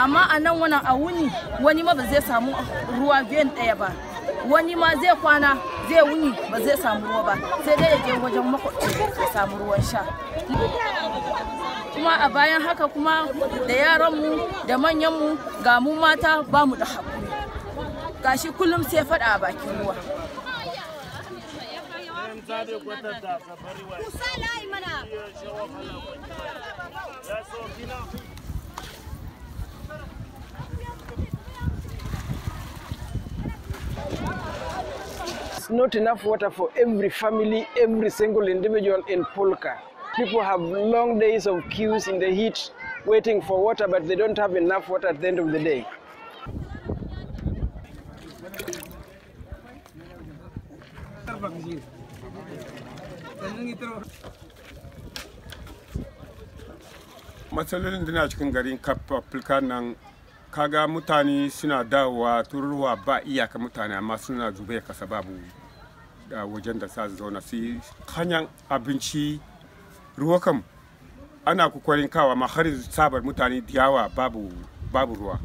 amma a nan wannan a wuni wani ma ba zai samu ruwa biyan ɗaya ba wani ma zai kwana zai wuni ba zai samu ruwa ba sai dai ya je wajen makwabci ya samu ruwan sha kuma a bayan haka kuma da yaranmu da manyanmu ga mu mata ba mu da haƙuri gashi kullum sai faɗa a bakin ruwa It's not enough water for every family, every single individual in Polka. People have long days of queues in the heat waiting for water, but they don't have enough water at the end of the day. matsalolin da na cikin garin kafafilka nan kaga mutane suna dawowa tururuwa ba iyaka mutane amma suna zube kasa babu da wajen da sa su zauna su hanyar abinci ruwa kam ana kokarin kawa amma har sabar mutane da yawa babu babu ruwa